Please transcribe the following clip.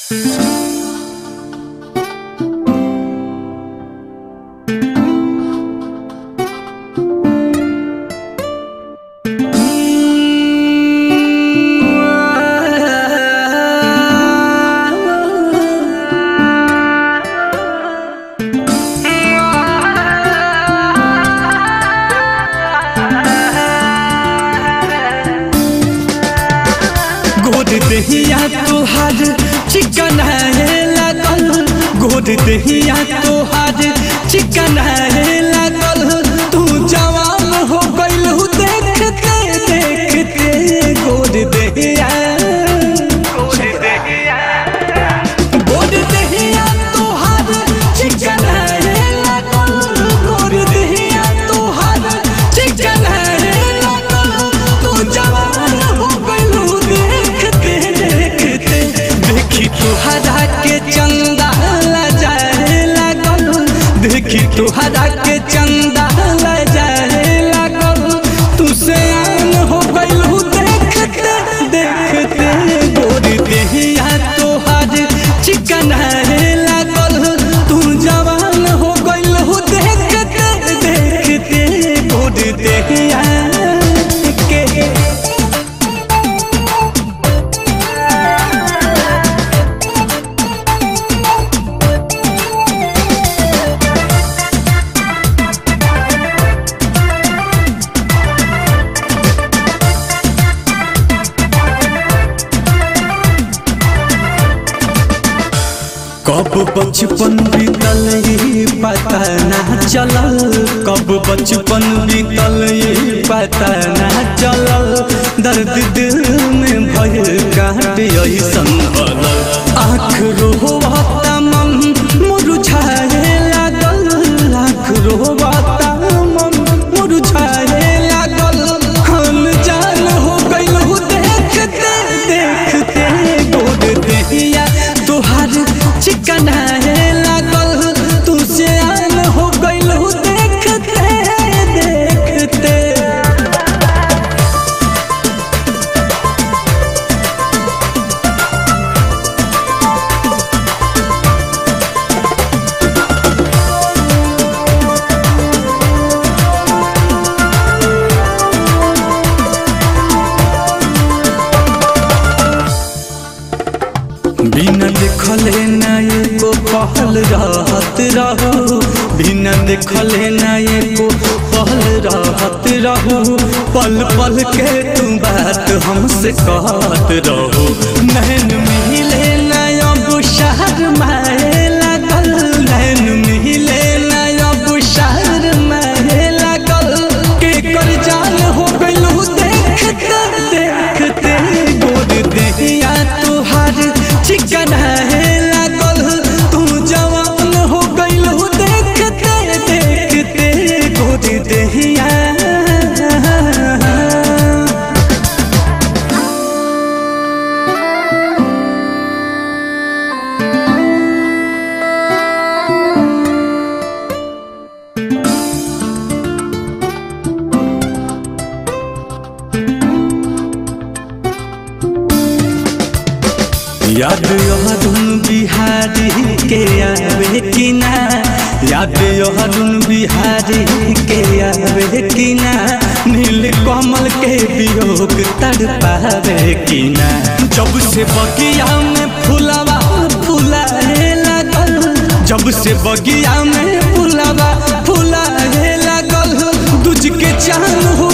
गोद दहिया तोहार चिकन है लागल गोद दहिया तोहार चिकन है लागल तू जवान हो गइल हु देखते देखते गोद दहिया गोद दहिया तोहार चिकन है लागल गोद दहिया तोहार चिकन है लागल तू जवान हो गइल हु देखते देखते देखी तोहरा के चंदा लजाए लागल देखी तोहरा के चंदा लजाए लागल तू से आन हो गइल हु देखते देखते गोरी देहिया तोहार चिकन है लागल तू जवान हो गइल हु देखते देखते गोरी देहिया के कब बचपन बीतल ये पता ना चलल कब बचपन बीतल ये पता ना चलल दर्द दिल में भय काट ऐसन भलल आँख रोहता मन मुरझाए लागल आँख रोहता मन मुरझाए लागल हम जान हो गइल हु देखते देखते गोद देहिया तोहार चिकन है लागल तू से आन हो गइल हु देखते देखते बिना देखले ना एको पहल रहत रहू बिना देखले ना एको पहल रहत रहू पल पल के तू बात हमसे कहत रहू नैन मिले ना अब शहर माए लागल नैन मिले ना अब शहर माए लागल के कर जान हो गइल देखते देखते गोद देहिया तोहार चिकन है लागल तू जवान हो गइल हु देखते देखते गोद देहिया याद यहदुन बिहारी के आवे कि ना याद यहदुन बिहारी के आवे कि ना नील कमल के वियोग तड़पावे कि ना जब से बगिया में फुलवा फुलाए लागल जब से बगिया में फुलवा फुलाए लागल दूज के चांद हो